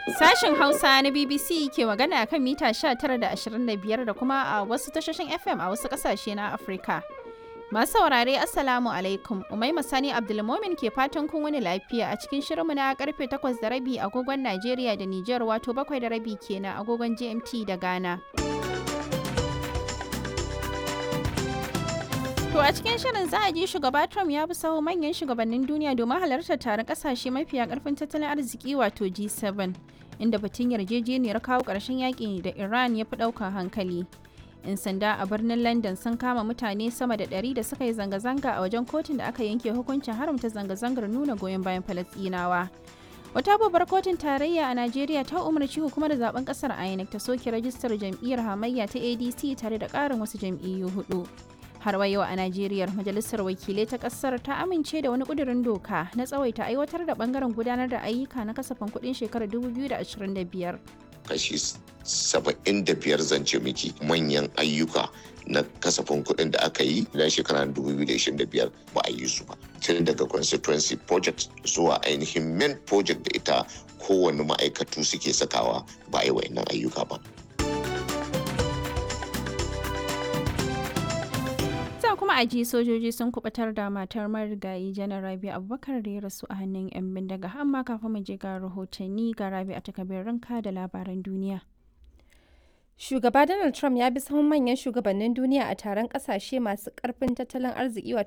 Sashen Hausa na BBC ke magana kan mita 19 da 25 da kuma a wasu tashoshin FM a wasu kasashe na Afirka. Masu saurare Assalamu alaikum, Umaima Sani Abdulmomin ke fatan kun wani lafiya a cikin shirinmu na karfe 8 da rabi agogon Najeriya da Nijar wato 7 da rabi kenan agogon GMT da Ghana. To a cikin shirin za a ji shugaba Trump ya bi saho manyan shugabannin duniya domin halartar taron kasashe mafiya karfin tattalin arziki wato G7 inda batun yarjejeniyar kawo ƙarshen yaƙi da Iran ya fi ɗaukar hankali. 'Yan sanda a birnin London sun kama mutane sama da ɗari da suka yi zanga-zanga a wajen kotun da aka yanke hukuncin haramta zanga-zangar nuna goyon bayan Falasɗinawa. Wata babbar kotun tarayya a Najeriya ta umarci hukumar zaben kasar INEC ta soke rajistar jam'iyyar hamayya ta ADC tare da ƙarin wasu jam'iyyu hudu. har wa yau a Najeriya majalisar wakilai ta kasar ta amince da wani kudirin doka na tsawaita aiwatar da bangaren gudanar da ayyuka na kasafin kudin shekarar 2025 kashi 75 zance miki manyan ayyuka na kasafin kuɗin da aka yi na shekarar 2025 ba a yi su ba tun daga constituency project zuwa ainihin main project da ita kowane ma'aikatu suke sakawa ba a yi wa'annan ayyuka ba sa kuma a ji sojoji sun kubatar da matar marigayi janar rabi abubakar da ya rasu a hannun 'yan bindiga amma kafin mu je ga rahotanni ga rabi a takabirinka da labaran duniya Shugaba Donald Trump ya bi sahun manyan shugabannin duniya a taron kasashe masu karfin tattalin arziki wato